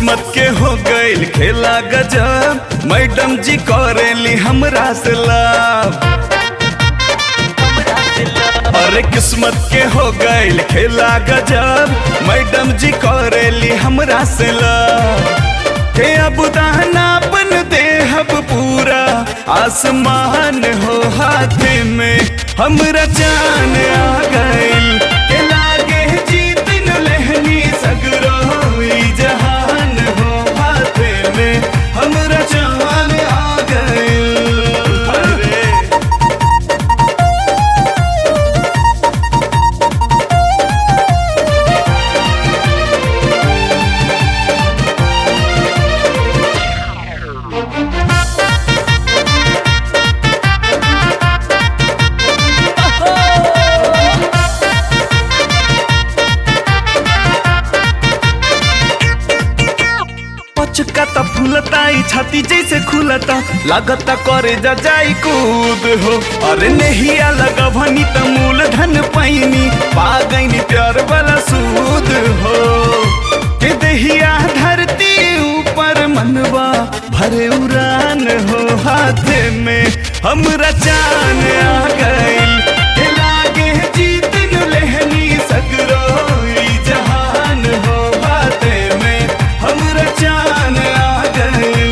किस्मत के हो गईल खेला गजब मैडम जी करेली हमरा से लाभ अरे किस्मत के हो गईल खेला गजब मैडम जी करेली हमरा से लाभ के अब दानापन देहब पूरा आसमान हो हाथ में हमरा जान आ गईल के लागे जीत न लहनी सगरो ई जहान हो हाथ में हमरा जान आ गईल अरे पचका त फूलता ई छाती जैसे खुलता लागता करे जा जाई कूद हो अरे नहिया लगभनी त मूलधन पैनी पा गईनी प्यार वाला सूद हो के दहिया धरती ऊपर मनवा भरे उड़ान हो हाथ में हमरा जान आ गईल के लागे जीत न लहनी सगरो ई जहान हो हाथ में हमरा जान आ गईल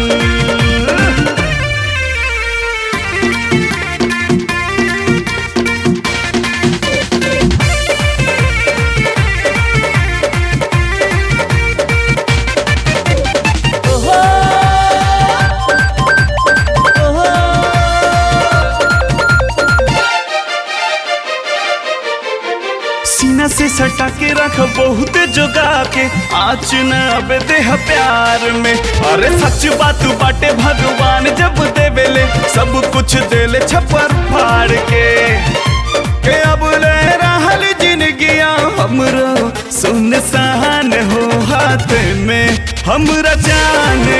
सीना से सटा के रख बहुत जोगा के आँच न अब देह प्यार में अरे सच बात बाटे भगवान जब देवेले सब कुछ देले छपर फाड़ के के अब ले रहल जिंदगिया हमरो सुनसान हो हाथ में हमरा जान